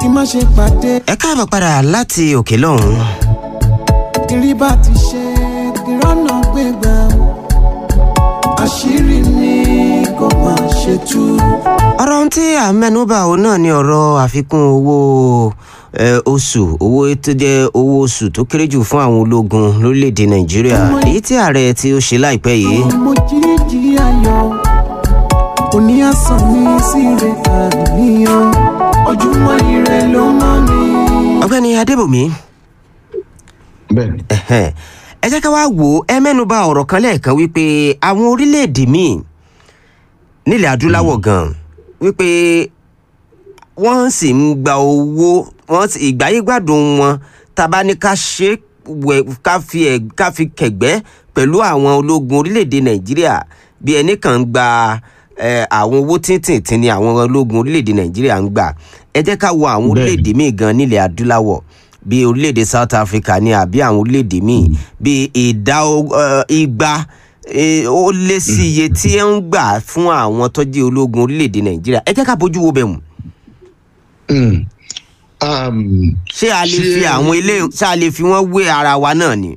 kí má ṣe pàdé ẹ káàbọ̀ padà láti òkè lọ́hùn. kiri bá ti ṣe kí rọ́nà gbégbá àṣírí mi kò má ṣe tú. ọ̀rọ̀ ohun tí à ń mẹ́nubà òun náà ni ọ̀rọ̀ àfikún owó eh, oṣù owó tó jẹ́ owó oṣù tó kéré jù fún àwọn ológun lórílẹ̀‐èdè nàìjíríà èyí tí ààrẹ tí ó ṣe láìpẹ́ yìí mo jíjí ayọ̀ òní àsán mi sí rẹ̀ àníyàn ojúmọ́ ire ló mọ́ mi. ọ̀gbẹ́ni adébòmí bẹ́ẹ̀ni ẹ̀hẹ́n, ẹ jẹ́ ká wá wò ó ẹ mẹ́nuba ọ̀rọ̀ kan lẹ́ẹ̀kan wípé àwọn orílẹ̀-èdè míì nílẹ̀ adúláwọ̀ gan wípé wọ́n sì ń gba owó wọ́n sì ìgbáyégbádùn wọn tàbá ní ká ṣe wẹ̀ ká fi ẹ̀ ká fi kẹ̀gbẹ́ pẹ̀lú àwọn ológun orílẹ̀-èdè nàìjíríà bí ẹnì kan ń gba eh, àwọn owó tíntìntín ni àwọn ológun orílẹ̀-èdè nàìjíríà ń gbà ẹ jẹ́ ká wo àwọn Bẹ́ẹ̀ni. orílẹ̀-èdè míì gan nílẹ̀ adúláwọ̀ bí orílẹ̀-èdè south africa ní àbí àwọn orílẹ̀-èdè míì bí ìdá o- eh, igba eh, ó lé sí iye tí ẹ ń gbà fún àwọn tó jẹ́ ológun orílẹ̀-èdè nàìjíríà ẹ jẹ́ ká bójú wo bẹ̀ mú Mm. Um, ṣé a lè Ṣé- fi àwọn ilé ṣé a lè fi wọ́n wé ara wa náà ni.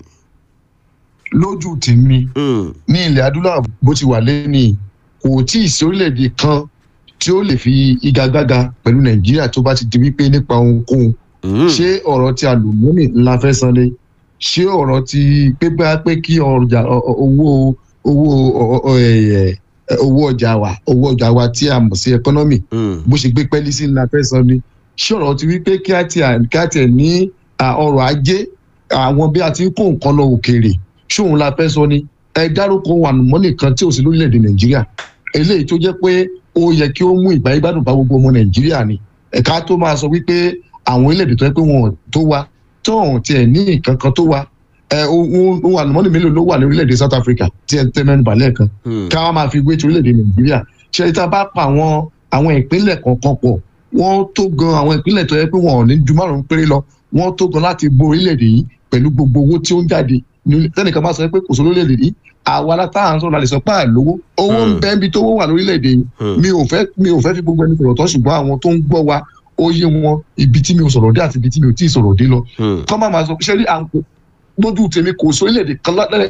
lójú tèmi Mm, ní ilẹ̀ adúláwọ̀ bó ti wà lẹ́ni kò tí ì sí orílẹ̀-èdè kan tí ó lè fi igagbága pẹ̀lú nàìjíríà tó bá ti di wípé nípa ohunkóhun mm, ṣé ọ̀rọ̀ ti àlùmọ́nì ńlá fẹ́ san ni ṣé ọ̀rọ̀ ti pé bá pé kí ọjà ọ- ọ- owó owó ọ- ọ- ẹ- ẹ- owó ọjà wa owó ọjà wa tí a mọ̀ sí ẹkọ́nọ́mì mm, bó ṣe gbé pẹ́ẹ́lí sí ńlá fẹ́ san ni ṣé ọ̀rọ̀ ti wípé kí á ti kí á tiẹ̀ ní à, ọrọ̀ ajé àwọn bí a ti ń kó nǹkan lọ òkèèrè ṣóun la fẹ́ sọ ni ẹ dárúkọ àlùmọ́nì kan tí ò sí lórílẹ̀‐èdè nàìjíríà eléyìí tó jẹ́ pé ó yẹ kí ó mú ìgbà ìgbádùn bá gbogbo ọmọ nàìjíríà ni ẹ̀ka tó máa sọ wípé àwọn orílẹ̀‐èdè tó yẹ pé wọn ò tó wa tó ọ̀hún tiẹ̀ ní nǹkan kan tó wa ẹ ohun ohun àlùmọ́nì mélòó ló wà ní orílẹ̀‐èdè south africa tí ẹ tẹ́ mẹ́nu balẹ̀ kan mm. ká wá máa fi gbé ti orílẹ̀-èdè nàìjíríà ṣe tá a bá pa àwọn àwọn ìpínlẹ̀ kọ̀ọ̀kan pọ̀ wọ́n tó gan àwọn ìpínlẹ̀ tó yẹ pé wọn ò ní ju márùn-ún péré lọ wọ́n tó gan láti bo orílẹ̀-èdè yìí pẹ̀lú gbogbo owó tí ó ń jáde ní- tẹ́nìkan bá sọ pé kò sí orílẹ̀-èdè yìí àwa látà ń sọ̀rọ̀ lálẹ́ sọ pé àlówó owó ń Hmm. bẹ́ níbi tó wó wà lórílẹ̀-èdè yìí Hmm. mi ò fẹ́ mi ò fẹ́ fi gbogbo ẹni sọ̀rọ̀ tán ṣùgbọ́n àwọn tó ń gbọ́ wa ó yé wọn ibi tí mi ò sọ̀rọ̀ dé àti ibi tí mi ò tí ì sọ̀rọ̀ dé lọ Mm. kọ́ máa máa sọ ṣé rí àǹkó lójú tèmi kò sí orílẹ̀-èdè kan lálẹ́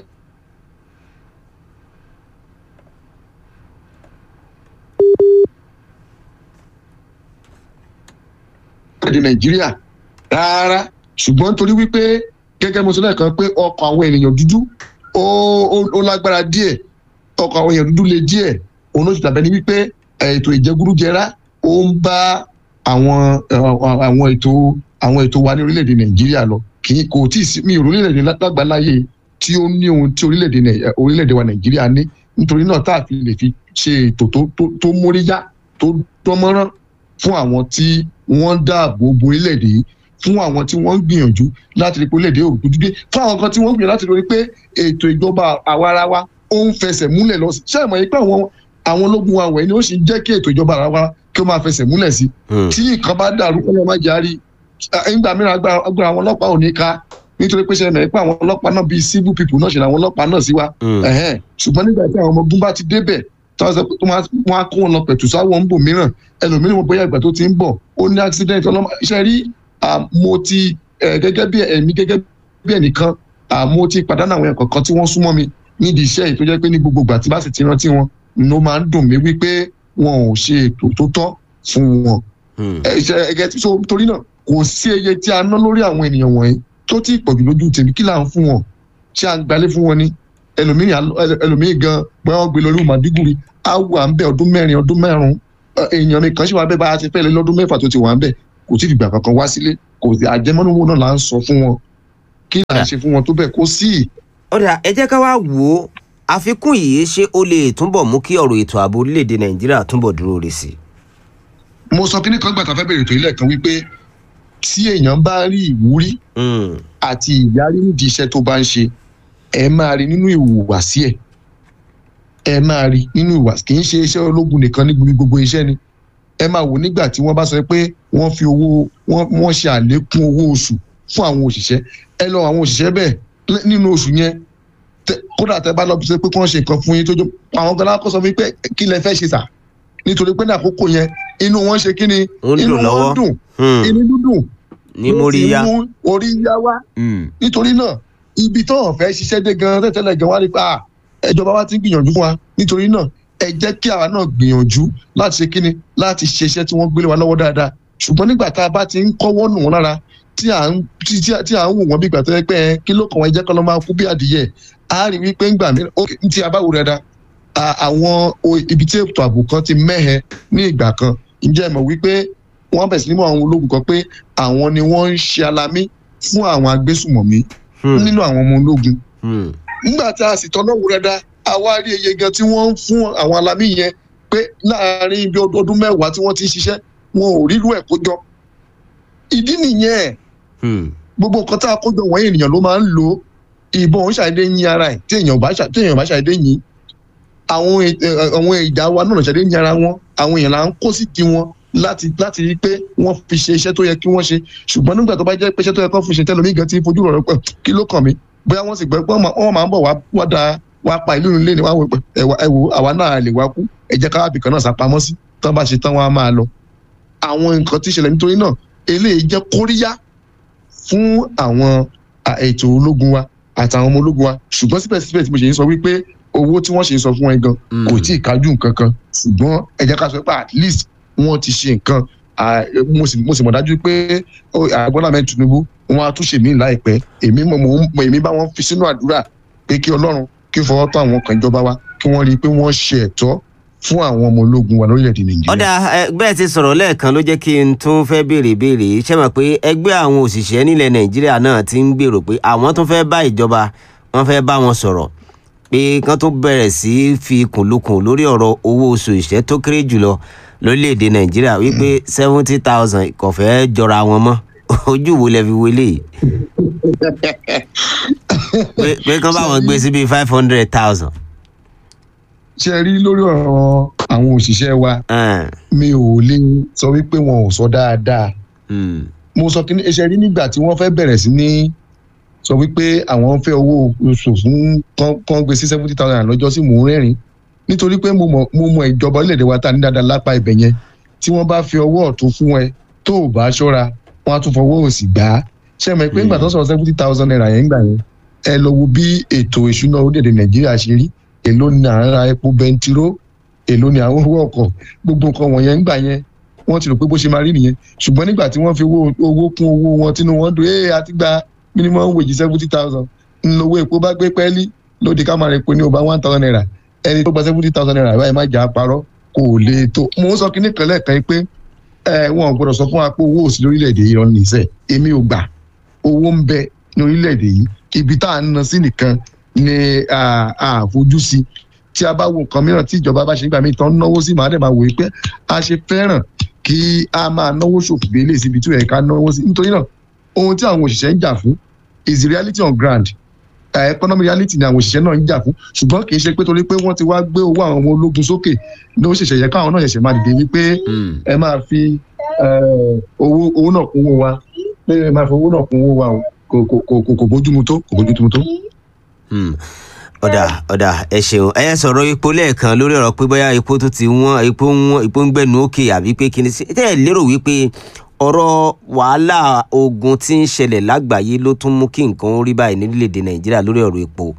èdè nàìjíríà rárá ṣùgbọ́n nítorí wípé gẹ́gẹ́ mo sọ lẹ́ẹ̀kan pé ọkọ̀ àwọn ènìyàn dúdú ó ó- ó lágbára díẹ̀ ọkọ̀ àwọn èèyàn dúdú le díẹ̀ òun ló ti dàbẹ́ ni wípé eh, ètò ìjẹgúrújẹrá ó ń bá àwọn eh, àwọn ètò àwọn ètò wa ní orílẹ̀-èdè nàìjíríà lọ kì í kò tí ì sí mi ò rí orílẹ̀-èdè lágbàláyé tí ó ní ohun tí orílẹ̀-èdè Nàì- eh, orílẹ̀-èdè wa nàìjíríà ní nítorí náà tá a fi lè fi ṣe ètò tó tó- tó móríyá tó dánmọ́rán fún àwọn tí wọ́n ń dáàbò bo orílẹ̀-èdè yìí fún àwọn tí wọ́n ń gbìyànjú láti rí pé orílẹ̀-èdè òògùn dídé fún àwọn kan tí wọ́n ń gbìyànjú láti rí pé ètò ìjọba àwarawa ó ń fẹsẹ̀ múlẹ̀ lọ sí ṣé ìmọ̀ yìí pé àwọn àwọn ológun wa wọ̀nyí ni ó sì ń jẹ́ kí ètò ìjọba àwarawa kí ó máa fẹsẹ̀ múlẹ̀ sí Mm. tí nǹkan bá dàrú kọ́ ló má járí nígbà mìíràn agbára agbára àwọn ọlọ́pàá ò ní ká nítorí pé ṣẹlẹ̀ pé àwọn ọlọ́pàá náà bíi civil people náà ṣe làwọn ọlọ́pàá náà sí wa Mm. ẹ̀hẹ́n. ṣùgbọ́n nígbà tí àwọn ọmọ ogun bá ti débẹ̀ tí wọ́n sọ pé wọ́n á- wọ́n á kó wọn lọ pẹ̀tù sáwọn ń bò mìíràn ẹlòmíràn wọn bóyá ìgbà tó ti ń bọ̀ ó ní accident ọlọ́mọ iṣẹ́ rí ah, mo ti eh, gẹ́gẹ́ bí ẹ̀mí gẹ́gẹ́ bí ẹnìkan ah, mo ti pàdánù àwọn ẹ̀kọ́ kan tí wọ́n súnmọ́ mi nídìí iṣẹ́ yìí tó jẹ́ pé ní gbogbo ìgbà tí bá sì ti rántí wọn ló máa ń dùn mí wípé wọn ò ṣe ètò tó tọ́ fún wọn Mm. ẹgẹ tí so torí náà kò sí iye tí a ná lórí àwọn ènìyàn wọ̀nyí tó tí ì pọ̀jù lójú tèmi kí là ń fún wọn ṣé à ń gbalé fún wọn ni ẹlòmíì á- ẹlò- ẹlòmíì gan bóyá wọn gbé lọ lórí màdígùrì á wà ń bẹ ọdún mẹ́rin ọdún mẹ́rùn èèyàn mi kan ṣì wà bẹ́ẹ̀ bá a ti fẹ́ lé lọ́dún mẹ́fà tó ti wà ń bẹ̀ kò tí ì dìgbà kankan wá sílé kò sí àjẹmọ́núwò náà là ń sọ fún wọn kí là ń ṣe fún wọn tó bẹ́ẹ̀ kó sí ọ̀dà ẹ jẹ́ ká wá wò ó àfikún yìí ṣé ó lè túbọ̀ mú kí ọ̀rọ̀ ètò ààbò orílẹ̀-èdè nàìjíríà túbọ̀ dúró re sí i. mo sọ kíní kan gbà tá a fẹ́ bẹ̀rẹ̀ tó ilẹ̀ kan wípé tí èèyàn bá rí ìwúrí Mm. àti ìyárí nídìí iṣẹ́ tó bá ń ṣe ẹ máa rí nínú ìhùwàsí ẹ̀ ẹ máa rí nínú ìhùwàsí kì í ṣe iṣẹ́ ológun nìkan ní gbogbo iṣẹ́ ni ẹ máa wò nígbà tí wọ́n bá sọ pé wọ́n fi owó wọ́n wọ́n ṣe àlékún owó oṣù fún àwọn òṣìṣẹ́ ẹ lọ àwọn òṣìṣẹ́ bẹ́ẹ̀ lẹ́- nínú oṣù yẹn tẹ- kódà tẹ bá lọ sí pé kí wọ́n ṣe nǹkan fún yín tó jọ àwọn gan lákọ́ sọ fún yín pé kí lẹ fẹ́ ṣe sà nítorí pé ní àkókò yẹn inú wọn ṣe kí ni Ó ń inú dùn lọ́wọ́. wọn dùn Hmm. inú dúdùn ní ló ti móríyá. mú orí yá wá Hmm. nítorí náà ibi tó hàn fẹ́ ṣiṣẹ́ dé gan tẹ́tẹ́lẹ̀ gan wá rí pa ẹjọba wa ti ń gbìyànjú fún wa nítorí náà ẹ jẹ́ kí àwa náà gbìyànjú láti ṣe kíni láti ṣe iṣẹ́ tí wọ́n gbélé wa lọ́wọ́ dáadáa ṣùgbọ́n nígbà tá a bá ti ń kọ́wọ́ nù wọ́n lára tí à ń tí tí- tí à ń wò wọ́n bí ìgbà tó yẹ pé ẹ, kí ló kàn wọ́n ẹ jẹ́ kọ́ lọ́ máa kú bí adìyẹ a rí wípé ńgbà mí ok tí a bá wò dáadáa à- àwọn o- ibi tí ètò ààbò kan ti mẹ́hẹ ní ìgbà kan ǹjẹ́ ẹ mọ̀ wípé wọ́n bẹ̀ sí ní mọ̀ àwọn ológun kan pé àwọn ni wọ́n ń ṣe alamí fún àwọn agbésùmọ̀mí Hmm. nínú àwọn ọmọ ológun Hmm. nígbà tá a sì tọ́nà wò dáadáa a wá rí iye gan tí wọ́n ń fún àwọn alamí yẹn pé láàárín ibi ọdún mẹ́wàá tí wọ́n ti ń ṣiṣẹ́ wọn ò rírú ẹ̀ kó jọ ìdí nìyẹn Hmm. gbogbo nǹkan tá a kó jọ wọ̀nyí ènìyàn ló máa ń lò ìbọn òun ṣàdédé yín ara ẹ̀ tí èèyàn bá ṣà- tí èèyàn bá ṣàdédé yín àwọn ì- ẹ, àwọn ìjà wa náà ṣàdédé yín ara wọn àwọn èèyàn là ń kó sí tiwọn láti láti rí pé wọ́n fi ṣe iṣẹ́ tó yẹ kí wọ́n ṣe ṣùgbọ́n nígbà tó bá jẹ́ pé iṣẹ́ tó yẹ kó fi ṣe tẹ́lómi gan ti fojú rọ̀ pẹ̀ kí ló kàn mí bóyá wọ́n sì gbọ́ pé wọ́n máa ń bọ̀ wá wá da wá pa ìlú nílé ni wá wò pé ẹ wá- ẹ wò àwa náà lè wá kú ẹ jẹ́ káwábì kan náà sápamọ́ sí tán bá ṣe tán wọ́n á máa lọ àwọn nǹkan tí ìṣẹ̀lẹ̀ nítorí náà eléyìí jẹ́ kóríyá fún àwọn à, ètò ológun wa àtàwọn ọmọ ológun wa ṣùgbọ́n síbẹ̀síbẹ̀ tí mo ṣe ń sọ wípé owó tí wọ́n ṣe ń sọ fún ẹ gan Hmm. kò tí ì kájú nǹkan kan ṣùgbọ́n ẹ jẹ́ ká sọ pé at least wọ́n ti ṣe nǹkan à, mo sì mo sì mọ̀ dájú pé ó, ààrẹ Bọ́lá Ahmed Tinubu wọn á tún ṣe mí láìpẹ́ èmi mọ̀ mọ̀ ń- èmi bá wọn fi sínú àdúrà pé kí Ọlọ́run kí ó fọwọ́ tó àwọn kan ìjọba wa kí wọ́n rí i pé wọ́n ṣe ẹ̀tọ́ fún àwọn ọmọ ológun wa lórílẹ̀‐èdè Nàìjíríà. ọ̀dà ẹ, bẹ́ẹ̀ ti sọ̀rọ̀ lẹ́ẹ̀kan ló jẹ́ kí n tún fẹ́ béèrè béèrè ṣé mọ̀ pé ẹgbẹ́ àwọn òṣìṣẹ́ nílẹ̀ nàìjíríà náà ti ń gbèrò pé àwọn tún fẹ́ bá ìjọba wọ́n fẹ́ bá wọn sọ̀rọ̀ pé kán tó bẹ̀rẹ̀ sí í fi kùnlukùn lórí ọ̀rọ̀ owó oṣù ìṣẹ́ tó kéré jùlọ lórílẹ̀‐èdè nàìjíríà wípé seventy thousand kò fẹ́ jọra wọn mọ́ ojú wo lẹ fi wọlé yìí pé pé kán bá wọn gbé sí bíi five hundred thousand. ṣe rí lórí ọ̀rọ̀ àwọn òṣìṣẹ́ wa mi ò lè sọ wípé wọn ò sọ dáadáa mo sọ kí ni ṣe rí nígbà tí wọ́n fẹ́ bẹ̀rẹ̀ sí ní sọ wípé àwọn ń fẹ́ owó oṣù fún kán- kán gbé sí seventy thousand lọ́jọ́ sí mò ń rẹ́rìn nítorí pé mo mọ̀ mo mọ̀ ìjọba orílẹ̀-èdè wa ta ní dáadáa lápá ibẹ̀ yẹn tí wọ́n bá fi ọwọ́ ọ̀tún fún ẹ tó ò bá ṣọ́ra wọ́n á tún fọwọ́ òsì gbà á ṣe mọ̀ pé nígbà tó ń sọ̀rọ̀ seventy thousand naira yẹn gbà yẹn ẹ lọ wo bí ètò ìṣúná orílẹ̀-èdè nàìjíríà ṣe rí èló ni à ń ra epo bẹntiró èló ni àwọn owó ọkọ̀ gbogbo nǹkan wọ̀nyẹn ńgbà yẹn wọ́n ti rò pé bó ṣe máa rí nìyẹn ṣùgbọ́n nígbà tí wọ́n fi owó owó kún owó wọn tínú wọn dùn ee àti gba minimum wage seventy thousand ńlọwọ́ epo bá gbé pẹ́ẹ́lí lóde ká máa rẹ epo ní ọba one thousand naira ẹni tó gba seventy thousand naira báyìí má jà á parọ́ kò lè tó mo ń sọ kí ní kan lẹ́ẹ̀kan pé ẹ wọn ò gbọdọ̀ sọ fún wa pé owó òsì lórílẹ̀‐èdè yìí rán nìṣẹ́ èmi ò gbà owó ń bẹ ní orílẹ̀‐èdè yìí ibi tá à ń ná sí nìkan ni àfojú sí tí a bá wo nǹkan mìíràn tí ìjọba bá ṣe nígbà míì tán náwó sí màá dẹ̀ máa wòye pé a ṣe fẹ́ràn kí a máa náwó ṣòfò délé síbi tí ó yẹ ká náwó sí nítorí náà ohun tí àwọn òṣìṣẹ́ ń jà fún is the reality on ground uh, economic reality ni àwọn òṣìṣẹ́ náà ń jà fún ṣùgbọ́n kì í ṣe pé torí pé wọ́n ti wá gbé owó àwọn ọmọ ológun sókè ní ó ṣẹ̀ṣẹ̀ yẹ káwọn náà ṣẹ̀ṣẹ̀ máa dìde wípé ẹ máa fi eh, owó owó náà kún owó wa pé ẹ máa fi owó náà kún owó wa o kò kò kò kò kò bójúmu tó kò bójúmu tó. Hmm. ọ̀dà ọ̀dà ẹ ṣeun ẹ sọ̀rọ̀ epo lẹ́ẹ̀kan lórí ọ̀rọ̀ pé bóyá epo tó ti wọ́n epo ń wọ́n epo ń gbẹ̀nu òkè àbí pé kí ni sí tẹ́ ẹ lérò wípé ọ̀rọ̀ wàhálà ogun tí ń ṣẹlẹ̀ lágbàáyé ló tún mú kí nǹkan ó rí báyìí nílẹ̀-èdè nàìjíríà lórí ọ̀rọ̀ epo.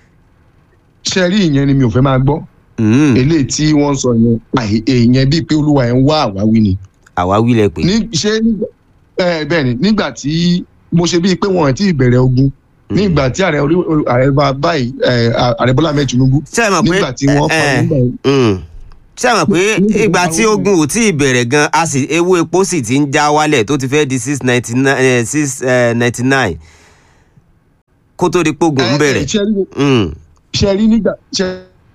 ṣe rí ìyẹn ni mi ò fẹ́ máa gbọ́ Hmm. eléyìí tí wọ́n ń sọ yẹn àì èèyàn bíi pé olúwa ẹ̀ ń wá àwáwí ni. àwa wílẹ̀ pé. ní ṣé nígbà ẹ bẹ́ẹ̀ ni nígbà tí mo ṣe bíi pé wọn ò tí ì bẹ̀rẹ̀ ogun nígbà tí ààrẹ orí ààrẹ bá báyìí ẹ, ààrẹ bọ́lá ahmed tinubu ṣé ẹ mọ̀ pé nígbà tí wọ́n ẹ, fa ẹ, nígbà yẹn hmm. ṣé ẹ mọ̀ pé ìgbà tí ogun ò tí ì bẹ̀rẹ̀ gan a sì ewu epo sì ti ń já wálẹ̀ tó ti fẹ́ di six ninety nine six ninety nine kó tó di pé ogun ń ẹ, ẹ, bẹ̀rẹ̀. ṣe rí Hmm. ṣe rí nígbà ṣe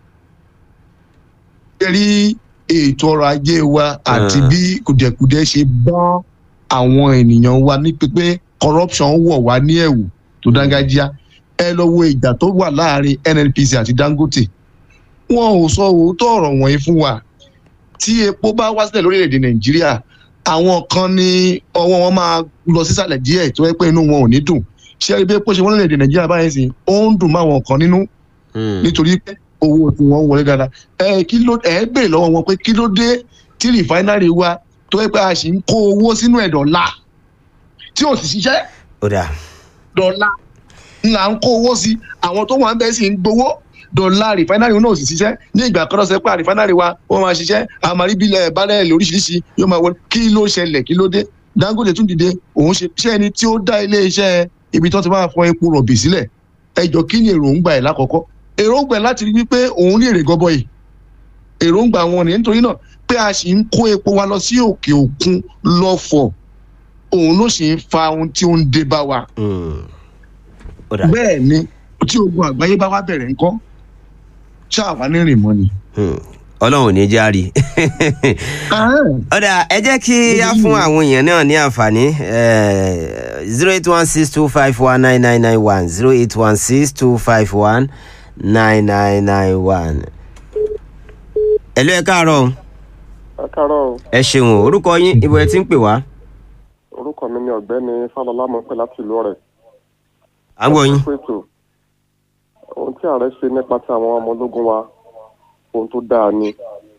rí ètò ọrọ̀ ajé wa àti Ah. bí kùdẹ̀kùdẹ̀ ṣe bá àwọn ènìyàn wa ní pípé corruption wọ̀ wá ní ẹ̀wù tó dángájíá ẹ lọ wo ìjà tó wà láàrin nnpc àti dangote wọn ò sọ òótọ́ ọ̀rọ̀ wọ̀nyí fún wa tí epo bá wá sílẹ̀ lórílẹ̀‐èdè nàìjíríà àwọn kan ní ọwọ́ wọn máa lọ sísàlẹ̀ díẹ̀ tó yẹ pé inú wọn ò ní dùn ṣé ibi epo ṣe wọ́n lórílẹ̀‐èdè nàìjíríà báyìí sí ó ń dùn máwọn kan nínú Hmm. nítorí pé owó tí wọ́n wọlé dáadáa ẹ kí ló ẹ bèrè lọ́wọ́ wọn pé kí ló dé tí rìfáínárì wa tó yẹ pé a sì ń kó owó sínú ẹ̀ dọ̀la tí ò sì ṣiṣẹ́ ó dà dọ̀la ńlá ń kó owó sí àwọn tó wà ń bẹ́ẹ̀ sì ń gbowó dọ̀la rìfáínárì náà ò sì ṣiṣẹ́ ní ìgbà kan lọ́sẹ̀ pé rìfáínárì wa wọ́n máa ṣiṣẹ́ àmàrí bílẹ̀ balẹ̀ lóríṣiríṣi yóò máa wọlé kí ló ṣẹlẹ̀ kí ló dé dangote tún dìde òun ṣe iṣẹ́ ẹni tí ó dá ilé iṣẹ́ ibi tó ti máa fọ epo rọ̀bì sílẹ̀ ẹjọ́ kí ni èròǹgbà ẹ̀ lákọ̀ọ́kọ́ èròǹgbà ẹ̀ láti rí wípé òun ní èrè gọbọi èròǹgbà wọn ni nítorí náà pé a sì ń kó epo wa lọ sí òkè òkun lọ́fọ̀ òun ló sì ń fa ohun tí ó ń dé bá wa Mm. ó dà bẹ́ẹ̀ ni tí ogun àgbáyé bá wá bẹ̀rẹ̀ ńkọ́ ṣáà wá ní rìn mọ́ ni. Mm. ọlọ́run ò ní járe ọ̀dà ẹ jẹ́ kí á fún àwọn èèyàn náà ní àǹfààní zero eight one six two five one nine nine nine one zero eight one six two five one nine nine nine one. ẹ̀lú ẹ káàárọ̀ o. ẹ káàárọ̀ o. ẹ ṣeun o. orúkọ yín ibo ẹ ti ń pè wá. orúkọ mi ni ọ̀gbẹ́ni fálọlá mọ̀ pé láti ìlú ọ̀rẹ́. à ń gbọ́ yín. pẹ̀tù ohun tí ààrẹ ṣe nípa ti àwọn ọmọ ológun wa ohun tó dáa ni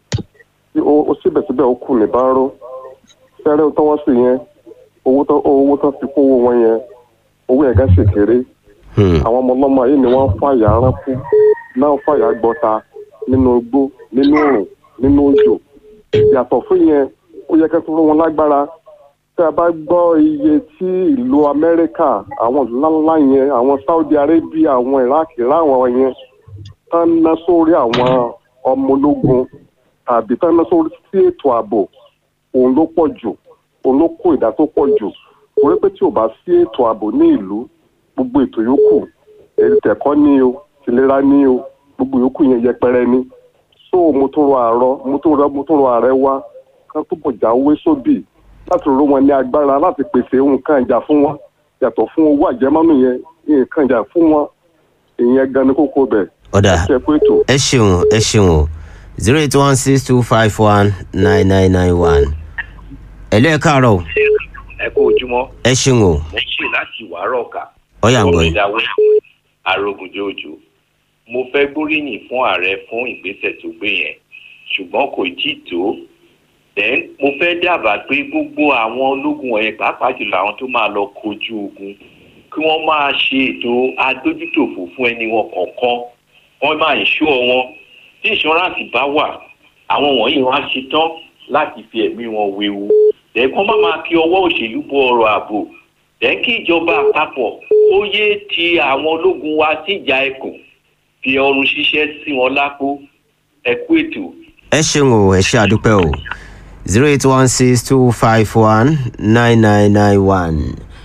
tí ó ó síbẹ̀síbẹ̀ ó kù ní báró fẹ́rẹ́ tó wọ́n sì yẹn owó tó owó tó fi kówó wọn yẹn owó ẹ̀gá sì kéré Hmm. àwọn ọmọ ọlọ́mọ yìí ni wọ́n ń fàyà ránkú náà ń fàyà gbọ́ta nínú igbó nínú òrùn nínú òjò yàtọ̀ fún yẹn ó yẹ kẹ́ tó rún wọn lágbára tí a bá gbọ́ iye tí ìlú amẹ́ríkà àwọn ìlú ńláńlá yẹn àwọn saudi arabia àwọn iraq láwọn yẹn tán ná sórí àwọn ọmọ ológun tàbí tán ná sórí sí ètò ààbò òun ló pọ̀ jù òun ló kó ìdá tó pọ̀ jù torí pé tí ò bá sí ètò ààbò ní ìlú gbogbo ètò yòókù ẹ̀ẹ́dẹ̀kọ́ ní o tìlera ní o gbogbo yòókù yẹn yẹpẹrẹ ní so mo tún rọ àárọ mo tún rọ mo tún rọ ààrẹ wa kán tó bọ̀ jáwé sóbì láti ró wọn ní agbára láti pèsè nǹkan ìjà fún wọn yàtọ̀ fún owó àjẹmọ́nù yẹn nǹkan ìjà fún wọn ìyẹn gan ni kókó bẹ̀ ọ̀dà ṣe pé ètò. ẹ ṣeun ẹ ṣeun o zero eight one six two five one nine nine nine one. ẹ̀lú ẹ káàárọ̀ o. ẹ kú ojúmọ́ ẹ ṣeun o. mo ṣe láti wàárọ̀ ọ̀kà ọ̀yà ń gbọ́ yín. ìdáwó arógunjó òjò mo fẹ́ gbóríyìn fún ààrẹ fún ìgbésẹ̀ tó gbé yẹn ṣùgbọ́n kò tí ì tó then mo fẹ́ dábàá pé gbogbo àwọn ológun ọ̀yẹ́ pàápàá jùlọ àwọn tó máa lọ kojú ogun kí wọ́n máa ṣe ètò adójútòfò fún ẹni wọn kọ̀ọ̀kan wọ́n máa ìṣó wọn tí ìṣọ́ráǹsì bá wà àwọn wọ̀nyí wọn á ṣetán láti fi ẹ̀mí wọn wewu lẹ́ẹ̀kan má máa fi ọwọ́ òṣèlú bọ ọ̀rọ̀ ààbò lẹ́ẹ̀ kí ìjọba àpapọ̀ ó yé ti àwọn ológun wa síjà ẹkùn fi ọrùn ṣiṣẹ́ sí wọn lápò ẹ̀kú ètò. ẹ ṣeun o ẹ ṣe àdúpẹ́ o zero eight one six two five one nine nine nine one.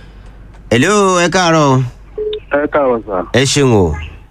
hello ẹ káàárọ̀ o. ẹ káàárọ̀ sà ẹ ṣeun o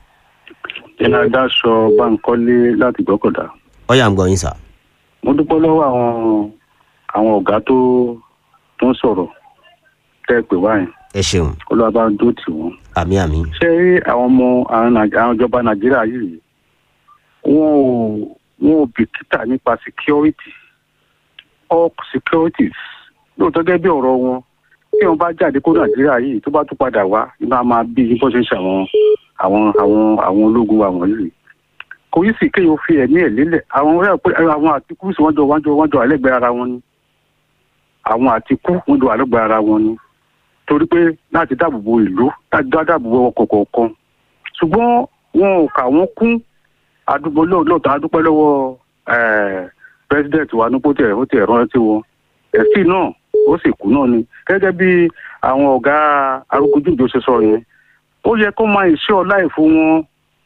iná dáṣọ báńkọ́lé láti gbọ́kọ̀dá ọ̀yà ń gbọ́ yín sà. mo dúpẹ́ lọ́wọ́ àwọn àwọn ọ̀gá tó tó ń sọ̀rọ̀ tẹ́ ẹ pè wáyé ẹ ṣeun olúwa bá ń dó tì wọ́n. àmì àmì. ṣé àwọn ọmọ àwọn Nàìj- àwọn ìjọba nàìjíríà yìí wọn ò wọn ò bìkítà nípa security all securities lóòótọ́ gẹ́gẹ́ bí ọ̀rọ̀ wọn tí wọn bá jáde kó nàìjíríà yìí tó bá tún padà wá iná máa bí bó ṣe ń ṣe àwọn àwọn àwọn àwọn ológun wa wọ̀nyí kò yí sì kéèyàn fi ẹ̀mí ẹ̀ lélẹ̀ àwọn ọ̀rẹ́ pé àwọn àtikú sì wọ́n jọ wọ́n jọ wọ́n jọ àlẹ́gbẹ̀ẹ́ ara wọn ni àwọn àtikú wọ́n jọ àlẹ́gbẹ̀ẹ́ ara wọn ni torí pé láti dáàbò bo ìlú láti dá dáàbò bo ọkọ̀ kọ̀ọ̀kan ṣùgbọ́n wọn ò kà wọ́n kún àdúgbò lóòótọ́ adúpẹ́ lọ́wọ́ eh, president wa ní pótẹ̀ ó ti ẹ̀rọ rántí wọn ẹ̀sìn náà ó sì kú náà ni gẹ́gẹ́ bí àwọn ọ̀gá arúgbójújò ṣe sọ yẹn ó yẹ kó máa ìṣe ọlá ẹ̀ fún wọn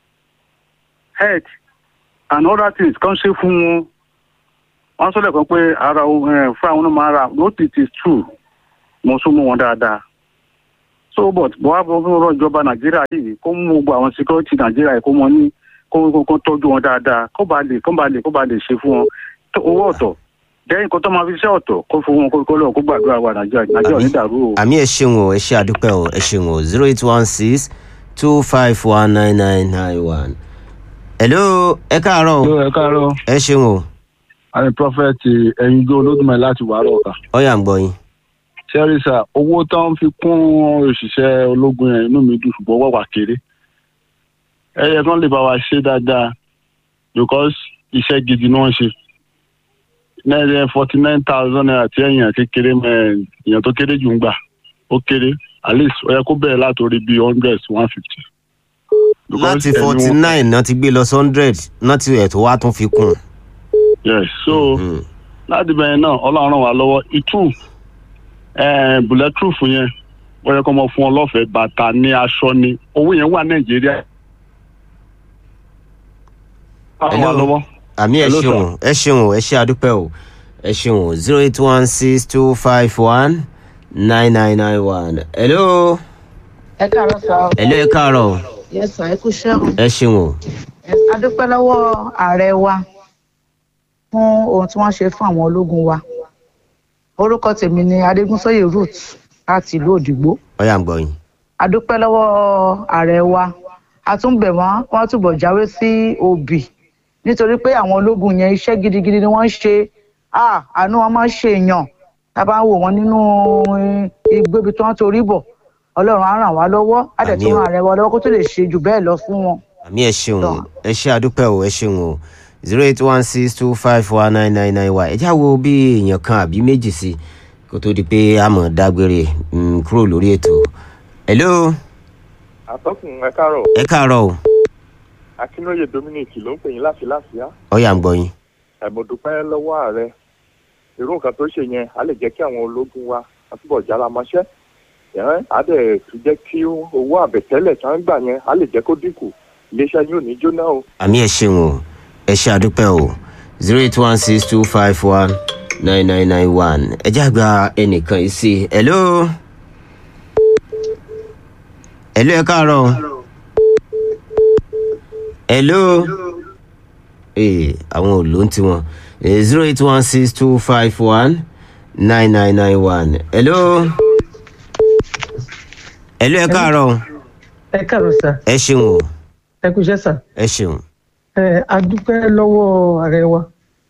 head and other things kan ṣe fún wọn wọ́n sọ lẹ́ẹ̀kan pé ara ohun, eh, fún àwọn náà máa ra no it is true mo sún mọ́ wọn dáadáa so but bọ́wá bọ́ fún ọ̀rọ̀ ìjọba nàìjíríà yìí kó mú gbogbo àwọn security nàìjíríà yìí kó mọ ní kó kó kó tọ́jú wọn dáadáa kó bá lè kó bá lè kó bá lè ṣe fún wọn tó- owó ọ̀tọ̀ jẹ́ nǹkan tó máa fi ṣe ọ̀tọ̀ kó fún wọn kó kó lọ́wọ́ kó gbàdúrà wa nàìjíríà nàìjíríà ò ní dàrú o. àmì ẹ ṣeun o ẹ ṣe àdúpẹ́ o ẹ ṣeun o zero eight one six two five one nine nine nine one. hello ẹ káàárọ̀ o ló ẹ káàárọ̀ ẹ ṣeun o àmì prọfẹtì ẹyin gbé olódùmarè láti wàárọ ọkà ọ̀yà ń gbọ́ yín. sẹrísà owó tó ń fi kún òṣìṣẹ́ ológun yẹn inú mi dùn ṣùgbọ́n wà wà kéré ẹyẹ kan lè bá wa ṣe dáadáa because iṣẹ́ gidi ni wọ́n ṣe náírà forty nine thousand naira tí èèyàn kékeré mẹ èèyàn tó kéré jù ń gbà ó kéré at least ó yẹ kó bẹ̀rẹ̀ látòrí bíi hundred one fifty. láti forty nine náà ti gbé lọ sí hundred náà ti ẹ̀ tó wá tún fi kún. yes so Mm. láti bẹ̀rẹ̀ náà ọlọ́run ràn wá lọ́wọ́ ìtú bulletproof yẹn ó yẹ kó mọ fún ọ lọ́fẹ̀ẹ́ bàtà ní aṣọ ni owó yẹn wà nàìjíríà. ràn wá Hello. lọ́wọ́. àmì ẹ Hello, ṣeun ẹ ṣeun ẹ ṣe àdúpẹ́ o ẹ ṣeun zero eight one six two five one nine nine nine one. hello ẹ káàárọ̀ sá o hello ẹ káàárọ̀ yes sir ẹ kú iṣẹ́ o ẹ ṣeun o. Yes, a dúpẹ́ lọ́wọ́ ààrẹ wa fún ohun tí wọ́n ṣe fún àwọn ológun wa orúkọ tèmi ni adégúnsóyè ruth láti ìlú òdìgbò ọyà ń gbọ́ yín. a dúpẹ́ lọ́wọ́ ààrẹ wa a tún bẹ̀ wọ́n wọ́n túbọ̀ jáwé sí òbí nítorí pé àwọn ológun yẹn iṣẹ́ gidigidi ni wọ́n ń ṣe Ah, àánú wọn máa ń ṣe èèyàn tá a bá ń wò wọ́n nínú eh, igbó ibi tí wọ́n torí bọ̀ ọlọ́run á ràn wá lọ́wọ́ á dẹ̀ tún Àmín o. ràn ààrẹ wa lọ́wọ́ kó tó lè ṣe jù bẹ́ẹ̀ lọ fún wọn. àmì ẹ ṣeun Tọ́. ẹ ṣe àdúpẹ́ o ẹ ṣeun o zero eight one six two five one nine nine nine one ẹ já wo bí èèyàn kan àbí méjì sí kó tó di pé a mọ̀ dágbére mm, kúrò lórí ètò. hello àtọkùn ẹ káàárọ̀ ẹ káàárọ̀ o akínóye dominic ló ń pè yín láti láṣìá ọyà ń gbọ́ yín. ẹmọdúpẹ́ lọ́wọ́ ààrẹ irú nǹkan tó ṣe yẹn á lè jẹ́ kí àwọn ológun wa àtúbọ̀ jára mọ́ṣẹ́ yẹn á dẹ̀ tún jẹ́ kí owó àbẹ̀tẹ́lẹ̀ tí wọ́n ń gbà yẹn á lè jẹ́ kó dínkù iléeṣẹ́ yóò ní jóná o. àmì ẹ ṣeun o ẹ ṣe àdúpẹ́ o zero eight one six two five one nine nine nine one ẹ já gba ẹnìkan yìí sí i hello hello ẹ káàárọ̀ o. hello ee àwọn ò ló ń tiwọn zero eight one six two five one nine nine nine one hello hello ẹ káàárọ̀ o. ẹ káàárọ̀ sà ẹ ṣeun o ẹ kú iṣẹ́ sà ẹ ṣeun ẹ a dúpẹ́ lọ́wọ́ ààrẹ wa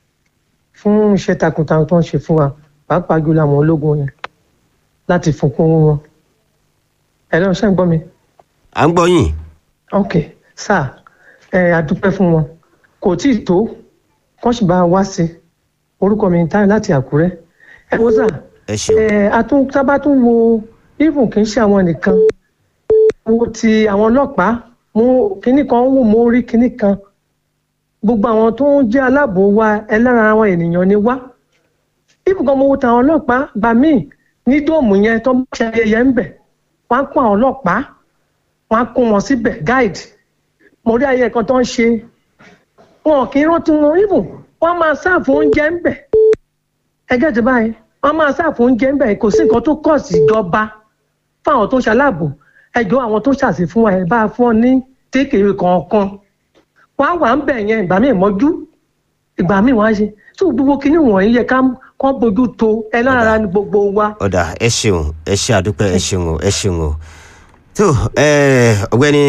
fún iṣẹ́ takuntakun tó ń ṣe fún wa pàápàá jùlọ àwọn ológun yẹn láti fún kún owó wọn ẹ lọ́wọ́ ṣe ń gbọ́ mi à ń gbọ́ yín ok sà ẹ a dúpẹ́ fún wọn kò tí ì tó kán sì bá a wá sí i orúkọ mi ń táyọ̀ láti àkúrẹ́ ẹ wo sà ẹ ṣeun ẹ a tún sábà tún wo even kì í ṣe àwọn nìkan wo ti àwọn ọlọ́pàá mú kinní kan wò mú rí kinní kan gbogbo àwọn tó ń jẹ́ aláàbò wa ẹlẹ́ran àwọn ènìyàn ni wá even kan mo wo tàwọn ọlọ́pàá gbà míì ní dóòmù yẹn tó bá ṣe ayẹyẹ ń bẹ̀ wọ́n á kó àwọn ọlọ́pàá wọ́n á kó wọn síbẹ̀ guide mo rí ayẹyẹ kan tó ń ṣe wọn kì í rántí wọn even wọ́n máa sáàfù oúnjẹ ń bẹ̀ ẹgẹ́ ti báyìí wọ́n máa sáàfù oúnjẹ ń bẹ̀ kò sí nǹkan tó kọ̀ sí ìjọba fún àwọn tó ń ṣaláàbò ẹjọ́ àwọn tó ṣàṣì fún wa ẹ̀ bá a fún ọ ní tékèrè kọ̀ọ̀kan wọ́n á wà ń bẹ̀ yẹn ìgbà míì mọ́jú ìgbà míì wọ́n á ṣe tó gbogbo kinní wọ̀nyí yẹ ká kọ́ bójú tó ẹ lára ní gbogbo wa. ọ̀dà ẹ ṣeun ẹ ṣe àdúpẹ́ ẹ ṣeun o ẹ ṣeun o tó ẹ, ọ̀gbẹ́ni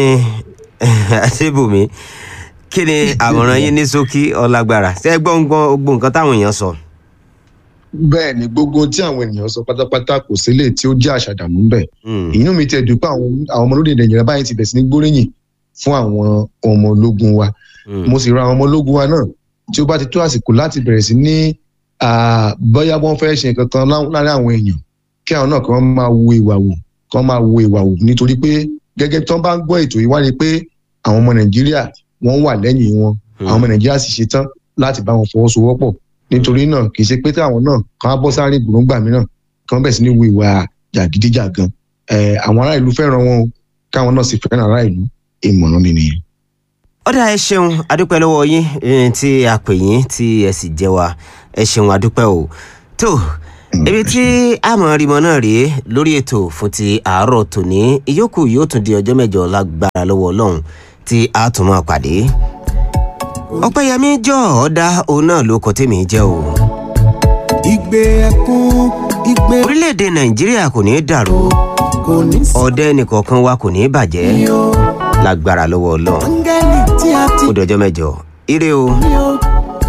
àṣebùmí kí ni àmọ̀ràn yín ní ṣókí ọlágbára ṣé ẹ gbọ́ ń gbọ́ gbogbo nǹkan táwọn èèyàn sọ. bẹ́ẹ̀ ni gbogbo ohun tí àwọn ènìyàn sọ pátápátá kò sílẹ̀ tí ó jẹ́ àṣàdàmú ń bẹ̀ Hmm, ìyún mi tẹ̀ dùn pé àwọn àwọn ọmọ olóde nàìjíríà báyìí ti bẹ̀ sí ní gbóríyìn fún àwọn ọmọ ológun wa hmm. mo sì ra àwọn ọmọ ológun wa náà tí ó bá ti tó àsìkò láti bẹ̀rẹ̀ sí ní ah, bóyá wọ́n fẹ́ ṣe nǹkan kan lá- láàrin àwọn èèyàn kí àwọn náà kí wọ́n máa wo ìwà wò kí wọ́n máa wo ìwà wò nítorí pé gẹ́gẹ́ tí wọ́n bá ń gbọ́ ètò yìí wá rí i pé àwọn ọmọ nàìjíríà wọ́n wà lẹ́yìn wọn àwọn ọmọ nàìjíríà sì ṣetán láti bá wọn fọwọ́sowọ́pọ̀ nítorí náà kì í ṣe pé táwọn náà kàn á bọ́ sáré gbòǹgbà mìíràn kí wọ́n bẹ̀rẹ̀ sí ní wo ìwà jàgídíjàgan Eh, àwọn ará ìlú fẹ́ràn wọn o, káwọn náà sì fẹ́ràn ará ìlú ìmọ̀ràn mi nìyẹn. ọ̀dà ẹ ṣeun adúpẹ́ lọ́wọ́ yín eh, tí a pè yín tí ẹ sì jẹ́ wa ẹ ṣeun adúpẹ́ o tó ibi tí àmọ́ rímọ náà rèé lórí ètò fún ti àárọ̀ tòní ìyókù yóò tún di ọjọ́ mẹ́jọ lágbára lọ́wọ́ ọlọ́run tí a tún máa pàdé ọpẹ́yẹmí jọ ọ̀dà òun náà ló kọ tèmi jẹ́ o ìgbé ẹkún ìgbé orílẹ̀-èdè nàìjíríà kò ní í dàrú kò ní sí ọ̀dẹ nìkọ̀ọ̀kan wa kò ní í bàjẹ́ o lágbára lọ́wọ́ ọlọ́run áńgẹ́lì tí a ti ó dọjọ́ mẹ́jọ ire o. ní o